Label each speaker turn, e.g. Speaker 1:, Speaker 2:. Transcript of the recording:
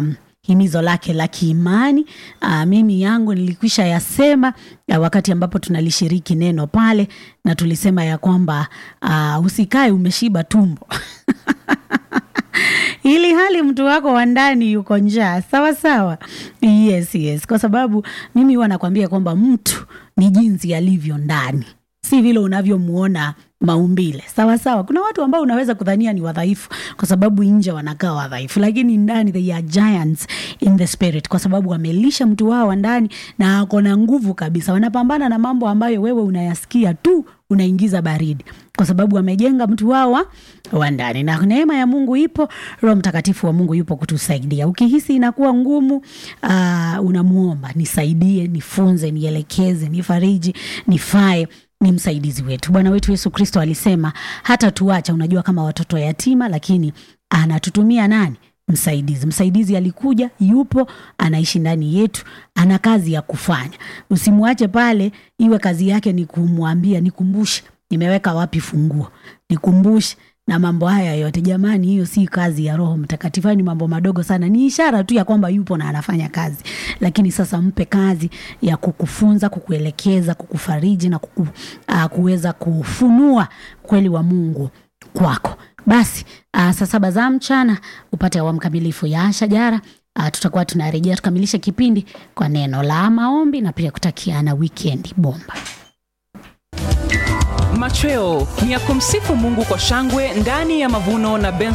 Speaker 1: um, himizo lake la kiimani. Uh, mimi yangu nilikwisha yasema uh, wakati ambapo tunalishiriki neno pale, na tulisema ya kwamba uh, usikae umeshiba tumbo ili hali mtu wako wa ndani yuko njaa sawa sawa. Yes, yes, kwa sababu mimi huwa nakwambia kwamba mtu ni jinsi alivyo ndani, si vile unavyomuona maumbile sawa sawa. Kuna watu ambao unaweza kudhania ni wadhaifu kwa sababu nje wanakaa wadhaifu, lakini ndani they are giants in the spirit, kwa sababu wamelisha mtu wao wa ndani na ako na nguvu kabisa. Wanapambana na mambo ambayo wewe unayasikia tu unaingiza baridi, kwa sababu wamejenga mtu wao wa- wa ndani, na neema ya Mungu ipo, Roho Mtakatifu wa Mungu yupo kutusaidia. Ukihisi inakuwa ngumu, uh, unamuomba nisaidie, nifunze, nielekeze, nifariji, nifae ni msaidizi wetu. Bwana wetu Yesu Kristo alisema hata tuacha, unajua, kama watoto yatima, lakini anatutumia nani? Msaidizi. Msaidizi alikuja, yupo, anaishi ndani yetu, ana kazi ya kufanya. Usimwache pale, iwe kazi yake ni kumwambia, nikumbushe nimeweka wapi funguo, nikumbushe na mambo haya yote. Jamani, hiyo si kazi ya Roho Mtakatifu, hayo ni mambo madogo sana, ni ishara tu ya kwamba yupo na anafanya kazi. Lakini sasa mpe kazi ya kukufunza, kukuelekeza, kukufariji na kuku, uh, kuweza kufunua kweli wa Mungu kwako. Basi uh, saa saba za mchana upate awamu kamilifu ya Shajara. Uh, tutakuwa tunarejea tukamilishe kipindi kwa neno la maombi na pia kutakiana wikendi bomba.
Speaker 2: Machweo ni ya kumsifu Mungu kwa shangwe ndani ya mavuno na Ben